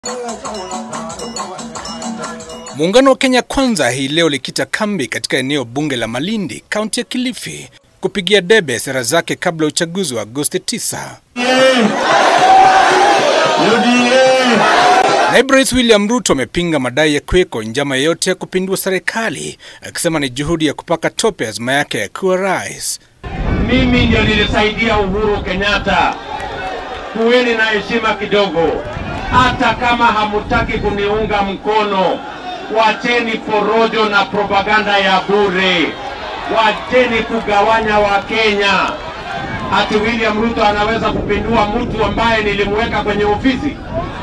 Muungano wa Kenya Kwanza hii leo likita kambi katika eneo bunge la Malindi, kaunti ya Kilifi, kupigia debe sera zake kabla ya uchaguzi wa Agosti 9. Naibu Rais William Ruto amepinga madai ya kuweko njama yoyote ya kupindua serikali, akisema ni juhudi ya kupaka tope azma yake ya kuwa rais. Mimi ndio nilisaidia Uhuru Kenyatta. Kuweni na heshima kidogo, hata kama hamutaki kuniunga mkono. Wacheni porojo na propaganda ya bure, wacheni kugawanya Wakenya. Ati William Ruto anaweza kupindua mtu ambaye nilimweka kwenye ofisi?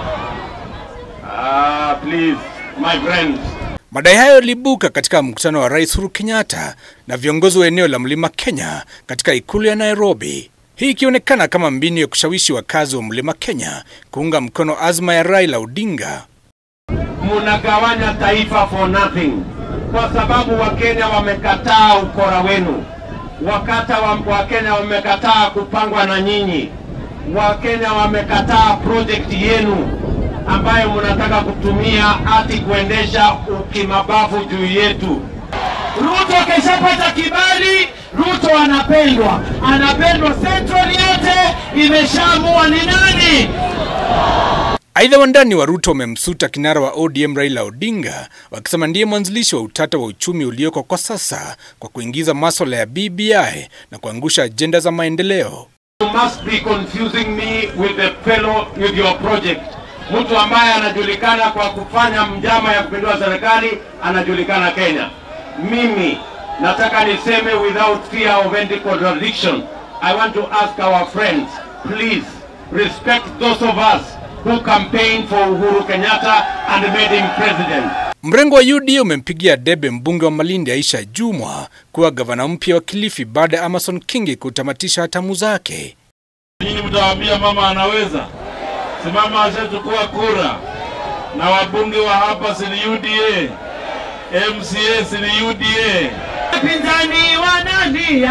Ah, please my friends. Madai hayo yaliibuka katika mkutano wa Rais Uhuru Kenyatta na viongozi wa eneo la Mlima Kenya katika ikulu ya Nairobi. Hii ikionekana kama mbinu ya kushawishi wakazi wa Mlima Kenya kuunga mkono azma ya Raila Odinga. Munagawanya taifa for nothing, kwa sababu Wakenya wamekataa ukora wenu. Wakata wa, Wakenya wamekataa kupangwa na nyinyi. Wakenya wamekataa project yenu ambayo mnataka kutumia ati kuendesha ukimabavu juu yetu. Ruto akishapata kibali, Ruto anapendwa, anapendwa. Central yote imeshaamua ni nani. Aidha, wandani wa Ruto wamemsuta kinara wa ODM Raila Odinga wakisema ndiye mwanzilishi wa utata wa uchumi ulioko kwa sasa kwa kuingiza maswala ya BBI na kuangusha ajenda za maendeleo. You must be confusing me with the fellow with your project. Mtu ambaye anajulikana kwa kufanya njama ya kupindua serikali anajulikana Kenya. Mimi nataka niseme without fear of any contradiction. I want to ask our friends, please respect those of us who campaigned for Uhuru Kenyatta and made him president. Mrengo wa UDA umempigia debe mbunge wa Malindi Aisha Jumwa kuwa gavana mpya wa Kilifi baada ya Amason Kingi kutamatisha hatamu zake. Nyinyi mtawaambia mama anaweza, si mama ashachukua kura, na wabunge wa hapa si ni UDA, MCA si ni UDA. Wapinzani wanalia,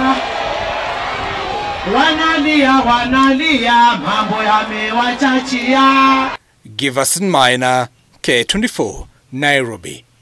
wanalia, wanalia, mambo yamewachachia. Giverson Maina, K24, Nairobi.